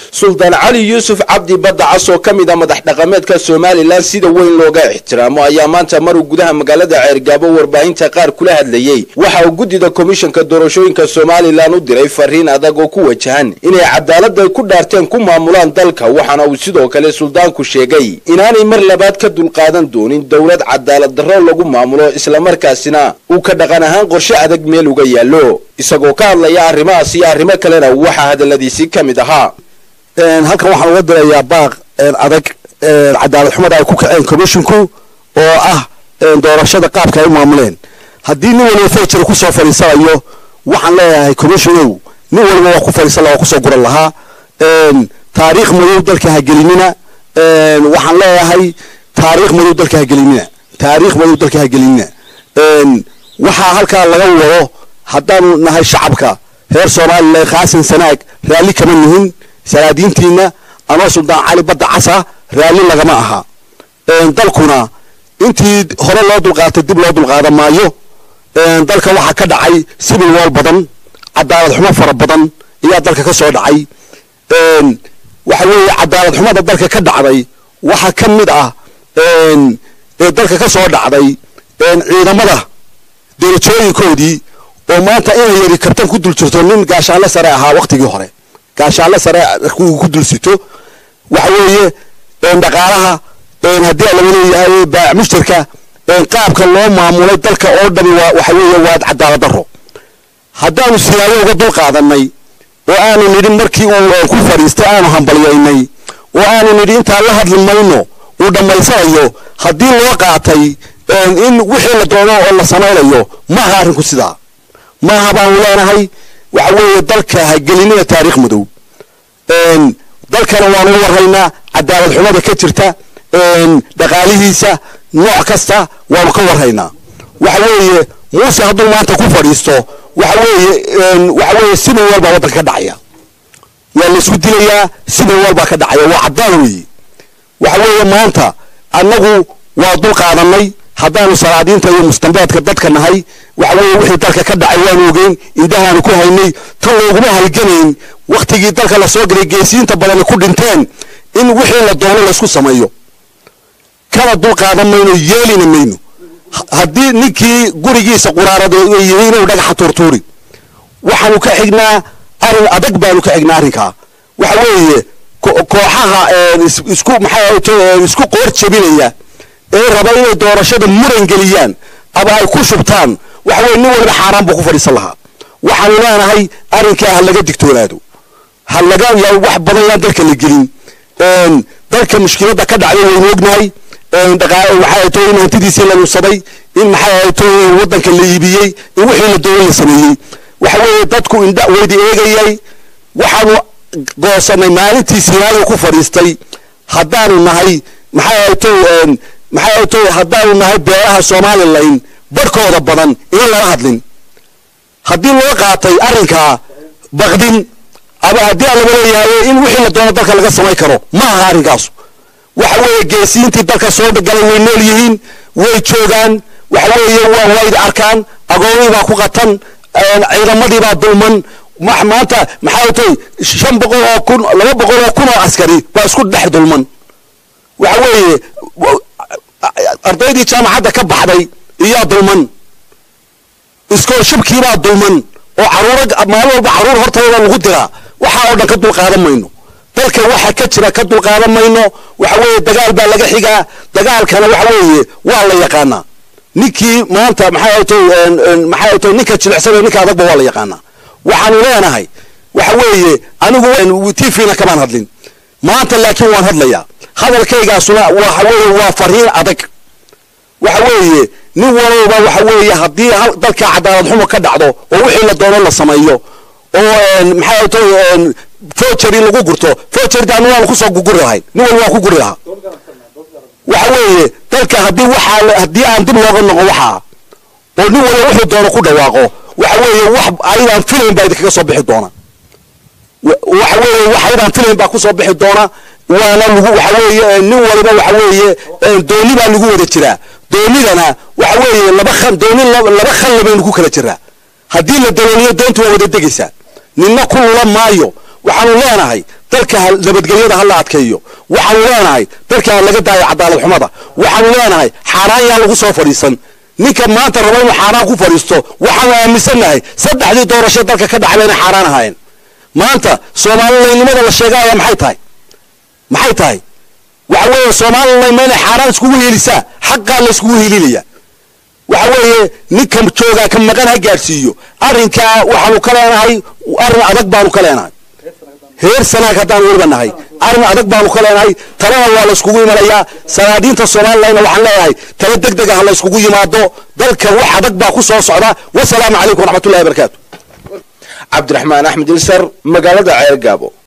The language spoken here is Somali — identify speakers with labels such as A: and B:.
A: suldaan cali yuusuf cabdi badda cas oo ka mid a madax dhaqameedka somalilan sida weyn looga ixtiraamo ayaa maanta maruu gudaha magaalada ceergaabo warbaahinta qaar kula hadlayey waxa uu guddida komishanka doorashooyinka somalilan u diray fariin adag oo ku wajahan inay cadaalada ku dhaarteen ku maamulaan dalka waxaana uu sidoo kale suldaanku sheegay inaanay mar labaad ka dulqaadan doonin dowlad cadaalad darro lagu maamulo islamarkaasina uu ka dhaqan ahaan qorshe adag meel uga yaallo isagoo ka hadlaya arrimahaas iyo arrimo kalena waxaa hadaladiisii ka mid ahaa
B: halkan waxaan uga dirayaa baaq adag cadaalad xumada ay ku kaceen commisshinku oo ah doorashada qaabka ay u maamuleen haddii nin waliba fejir kusoo fadhiisanayo waxaan leeyahay commissionow nin waliba waa ku fadhiisan laha waa kusoo guran lahaa taariikh madow dalka hagelinina waxaan leeyahay taariikh madow dalka hagelinina taariikh madow dalka hagelinina waxaa halkaa laga wado haddaanu nahay shacabka reer somalilan khaasan sanaag raalli kama nihin salaadiintiina anoo suldaan cali badda casa raalli lagama aha dalkuna intii hore loo dulqaatay dib loo dulqaadan maayo dalka waxaa ka dhacay sibil wool badan cadaalad xumo fara badan ayaa dalka ka soo dhacay waxa weeye cadaalad xumada dalka ka dhacday waxaa ka mid ah ee dalka ka soo dhacday ciidamada derajooyinkoodii oo maanta inay yari kabtan ku dul jirto nin gaashaanle sare ahaa waktigii hore gaashaanle sare ku dul sito waxa weeye dhaqaalaha haddii laga leeyahay baac mushtarka qaabka loo maamulay dalka oo dhami waxa weeye waa cadaalad daro haddaanu siyaado uga dul qaadanay oo aanu nidhi markii uu ku fadhiistay aanu hambalyaynay oo aanu nidhi intaan la hadli mayno uu dhammaysanayo haddii loo qaatay in wixii la doono oo la samaynayo maaha arrinku sidaa maaha baanu leenahay waxa weeye dalka hagelinina taariikh madow dalkana waanu warraynaa cadaalad xumada ka jirta dhaqaalihiisa nooc kasta waanu ka warraynaa waxa weeye muuse hadduu maanta ku fadhiisto waxa weeye waxa weeye sibil walbaa waddanka ka dhacaya waa la isku dilayaa sibil walbaa ka dhacaya waa caddaan weeye waxa weeye maanta annagu waa dul qaadanay haddaanu salaadiinta iyo mustambeedka dadka nahay waxa weeye wixii dalka ka dhacay waanu ogeyn indhahaanu ku haynay tan looguma halganayn waktigii dalka lasoo galay geesiyiinta badani ku dhinteen in wixii la doono laysku sameeyo kana dul qaadan mayno yeelina mayno haddii ninkii gurigiisa quraarada yihi inuu dhagaxa tuurtuuri waxaanu ka xignaa arrin adag baanu ka xignaa arrinkaa waxa weeye kooxaha isku maxaa isku qoor jebinaya ee raba inay doorashada muran geliyaan ama ay ku shubtaan waxa weye nin waliba xaaraan buu ku fadhiisan lahaa waxaanu leenahay arrinkaa ha laga digtoonaado ha laga wax badan yaan dalka la gelin dalka mushkiladda ka dhacday waynu ognahay waxay tahay in hantidiisii la nuusaday in maxay tahay waddanka la iibiyey in wixii la doonay la sameeyey waxa weeye dadku indha weydi eegayay waxaanu goosanay maalintii sinaayo ku fadhiistay haddaanu nahay maxay tahay maxay tahay haddaanu nahay beeraha somalilan barhkooda badan inan lala hadlin haddii loo qaatay arrinkaa baqdin ama haddii aan laga leeyahay in wixii la doono dalka laga samay karo ma aha arrinkaasu waxa weeye geesiyiintii dalka soo galay way nool yihiin way joogaan waxa weeye waa wayd arkaan agoonii baa ku qatan ciidamadii baa dulman maanta maxaa tay shan boqol oo kun laba boqol oo kun oo askari baa isku dhex dulman waxa weeye ardaydii jaamacadda ka baxday iyaa dulman iskoolshibkiibaa dulman oo caruura maalin walba caruur hortayda lagu diraa waxaa oo dhan ka dulqaadan mayno dalka waxa ka jira ka dulqaadan mayno waxa weeye dagaal baa laga xigaa dagaalkana waxa weeye waa la yaqaanaa ninkii maanta maxay tahay maxay tahay ninka jilicsan ninka adagba waa la yaqaanaa waxaanu leenahay waxa weeye anigu t v-na kamaan hadlin maanta laakiin waan hadlayaa hadalkaygaasuna waxa weeye waa fariin adag waxa weeye nin walowba waxa weeye haddii dalka cadaalad xumo ka dhacdo oo wixii la doono la sameeyo oo maxay tahay forgery lagu gurto forgery anu waanu kusoo guguri lahayn nin walba waan ku guri lahaa waxa weeye dalka haddii waxaa haddii aan dib looga noqo waxaa oo nin waliba wuxuu doono ku dhawaaqo waxa weeye wax ayadaan filayn baa idinkaga soo bixi doona waxa weeye wax ayadaan filayn baa kusoo bixi doona waana lagu waxa weeye nin waliba waxa weeye dooni baa lagu wada jiraa doonidana waxa weeye laba khan dooni laba khanle baynu ku kala jiraa haddii la dalooliyo doontu waa wada degaysaa ninna ku lula maayo waxaanu leenahay dalka nabadgelyada ha la adkeeyo waxaanu leenahay dalka ha laga daayo cadaalad xumada waxaanu leenahay xaaraan yaa lagu soo fadhiisan ninka maanta raba inuu xaaraan ku fadhiisto waxaanu aaminsannahay saddexdii doorasho dalka ka dhacba inay xaaraan ahaayeen maanta soomalilaynimada la sheegaya maxay tahay maxay tahay waxa weeye somalilan ma inay xaaraan iskugu helisaa xaqaa la iskugu helinaya waxa weeye ninka joogaa ka maqan ha gaadhsiiyo arrinkaa waxaanu ka leenahay arrin adag baanu ka leenahay heer sanaag haddaan weliba nahay arrin adag baanu ka leenahay talena waa la iskugu imanayaa sanaadiinta somalilanna waxaan leeyahay tala deg deg ah la iskugu yimaado dalka wax adag baa ku soo socda wasalaamu calaykum waraxmatullahi wabarakaatu
A: cabdiraxmaan axmed ilsar magaalada ceergaabo